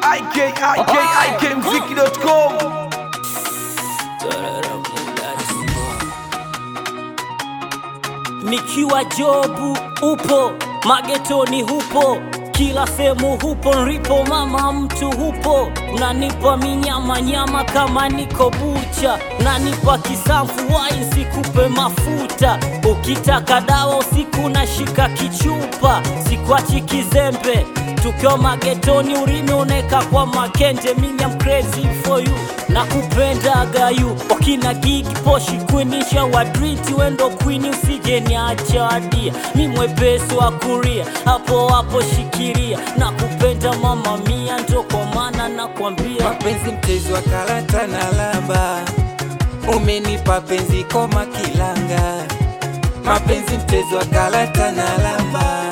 IK, IK, IKMziki.com. Nikiwa jobu upo, magetoni hupo, kila sehemu hupo, nripo mama mtu hupo, nanipa minyama nyama kama niko bucha, nanipa kisamfu wai sikupe mafuta, ukitaka dawa usiku nashika kichupa, sikwachi kizembe tukiwa magetoni, urimi uneka kwa makende, mimi am crazy for you nakupenda gayu wakina gigi poshi kwinisha wadriti wendo kwini usije niacha adia mi mwepesi wa kuria hapo hapo shikiria nakupenda mama mia ndo kwa maana nakwambia mapenzi mchezo wa karata na lamba, umenipa penzi koma kilanga. Mapenzi mchezo wa karata na lamba,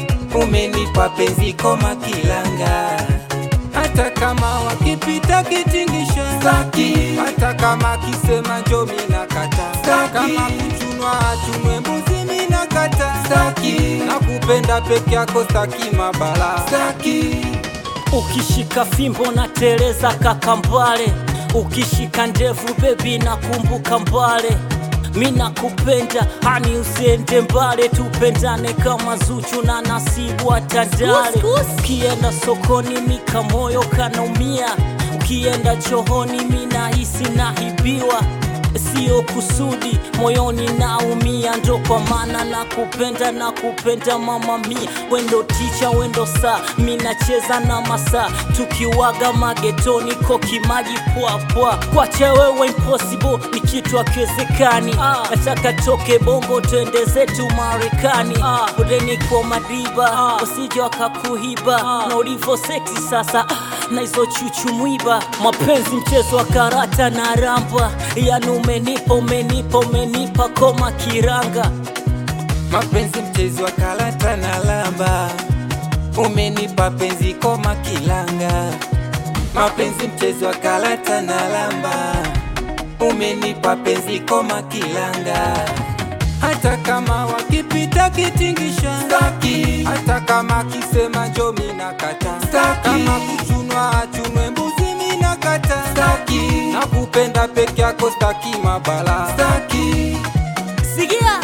umenipa penzi koma kilanga. Hata kama wakipita kitingisha staki, hata kama kisema njo mina kata staki, kama kuchunwa achunwe mbuzi mina kata staki, nakupenda peke yako staki mabala staki. ukishika fimbo na teleza kaka mbale ukishika ndevu bebi nakumbuka mbale mi nakupenda hani usiende mbale tupendane kama zuchu na nasibu atandale ukienda sokoni mika moyo kanaumia ukienda chohoni mi nahisi nahibiwa sio kusudi moyoni naumia ndo kwa maana nakupenda nakupenda mama mia wendo ticha wendo saa mi nacheza na masaa tukiwaga magetoni kokimaji pwapwa kwacha wewe impossible ni kitu akiwezekani nataka toke bongo twende zetu marekani ah. udeni kwa madiba usije wakakuhiba na ulivyo seksi sasa ah, na hizo chuchu mwiba mapenzi mchezo wa karata na ramba yani umenipa umenipa umenipa koma kiranga mapenzi mchezo wa karata na lamba, umenipa penzi koma kilanga. Mapenzi mchezo wa karata na lamba, umenipa penzi koma kilanga. Hata kama wakipita kitingisha staki, hata kama kisema njo mina kata staki, kama kuchunwa achunwe mbuzi mina kata staki, nakupenda peke yako staki mabala staki. sigia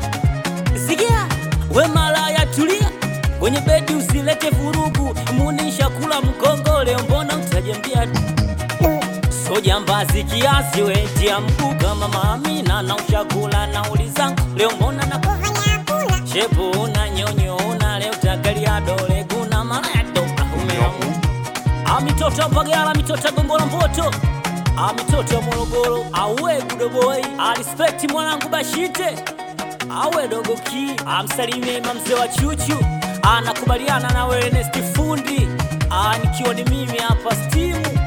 sigia we malaya tulia kwenye bedi usilete vurugu munisha kula mkongo leo mbona utajembia so jambazi kiasi we tia mguu kama maamina na ushakula na ulizangu leo mbona na shepu una nyonyo una leo tagalia dole kuna malaya toka umeamu amitoto mpagala mitoto gongola mboto amitoto morogoro awe gudoboy alispekti mwanangu bashite awe dogo ki amsalimie mamzee wa chuchu anakubaliana na wewe Ernest fundi Ah, nikiwa ni mimi hapa stimu